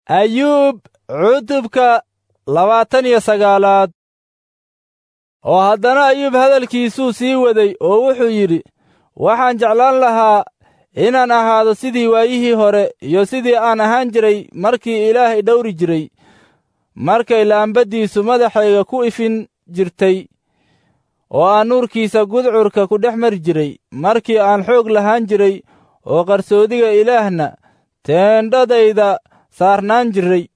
ayuub cutubka labaatan iyo sagaalaad oo haddana ayuub hadalkiisuu sii waday oo wuxuu yidhi waxaan jeclaan lahaa inaan ahaado sidii waayihii hore iyo sidii aan ahaan jiray markii ilaahay dhowri jiray markay laambaddiisu madaxayga ku ifin jirtay oo aan nuurkiisa gudcurka ku dhex mari jiray markii aan xoog lahaan jiray oo qarsoodiga ilaahna teendhadayda saarnaan jiray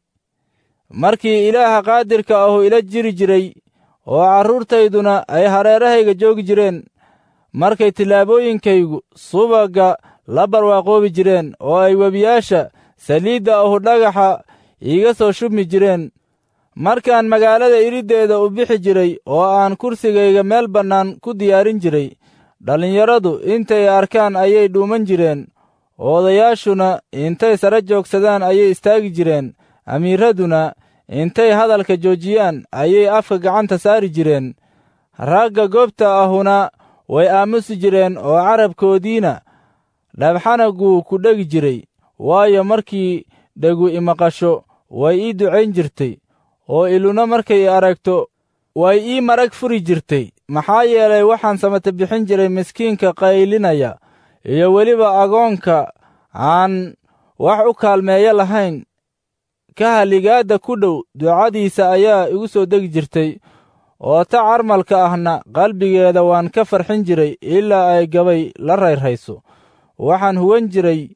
markii ilaaha qaadirka ahu ila jiri jiray oo carruurtayduna ay hareerahayga joogi jireen markay tillaabooyinkaygu subagga la barwaaqoobi jireen oo ay webiyaasha saliidda ahu dhagaxa iiga soo shubmi jireen markaan magaalada iriddeeda u bixi jiray oo aan kursigayga meel bannaan ku diyaarin jiray dhallinyaradu intay arkaan ayay dhuuman jireen odayaashuna intay sare joogsadaan ayay istaagi jireen amiiraduna intay hadalka joojiyaan ayay afka gacanta saari jireen ragga goobta ahuna way aamusi jireen oo carabkoodiina dhabxanaguu ku dhegi jiray waayo markii dhegu imaqasho way ii ducayn jirtay oo iluna markay i aragto way ii marag furi jirtay maxaa yeelay waxaan samata bixin jiray miskiinka qaylinaya iyo weliba agoonka aan wax u kaalmeeyo lahayn ka haligaadda ku dhow ducadiisa ayaa igu soo degi jirtay oo ta carmalka ahna qalbigeeda waan ka farxin jiray ilaa ay gabay la rayrhayso waxaan huwan jiray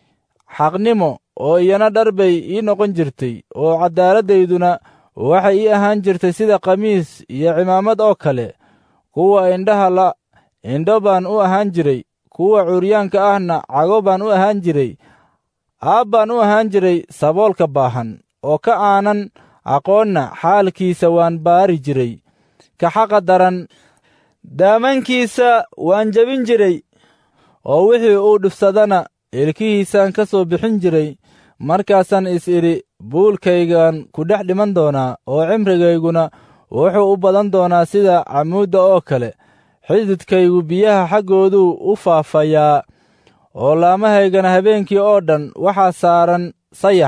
xaqnimo oo iyana dhar bay ii noqon jirtay oo cadaaladdayduna waxay ii ahaan jirtay sida khamiis iyo cimaamad oo kale kuwa indhaha la indho baan u ahaan jiray kuwa curyaanka ahna cago baan u ahaan jiray aab baan u ahaan jiray saboolka baahan oo ka aanan aqoonna xaalkiisa waan baari jiray ka xaqa daran daamankiisa waan jebin jiray oo wixii uu dhibsadana ilkihiisaan ka soo bixin jiray markaasaan is idhi buulkaygaan ku dhex dhiman doonaa oo cimrigayguna wuxuu u badan doonaa sida camuudda oo kale xididkaygu biyaha xaggooduu u faafayaa oo laamahaygana habeenkii oo dhan waxaa saaran sayax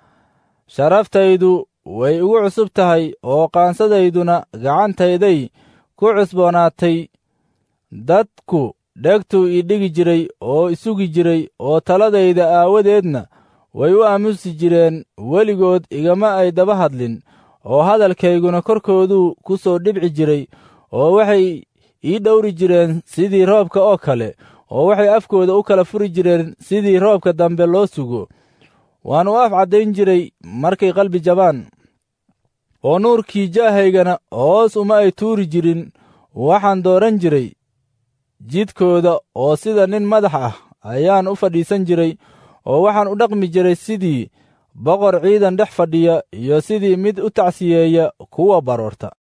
sharaftaydu way igu cusub tahay oo qaansadayduna gacantayday ku cusboonaatay dadku dhegtuu ii dhigi jiray oo isugi jiray oo taladayda aawadeedna way u aamusi jireen weligood igama ay daba hadlin oo hadalkayguna korkooduu ku soo dhibci jiray oo waxay ii dhowri jireen sidii roobka oo kale oo waxay afkooda u kala furi jireen sidii roobka dambe loo sugo waan u af caddayn jiray markay qalbi jabaan oo nuurkii jaahaygana hoos uma ay tuuri jirin waxaan dooran jiray jidkooda oo sida nin madax ah ayaan u fadhiisan jiray oo waxaan u dhaqmi jiray sidii boqor ciidan dhex fadhiya iyo sidii mid u tacsiyeeya kuwa baroorta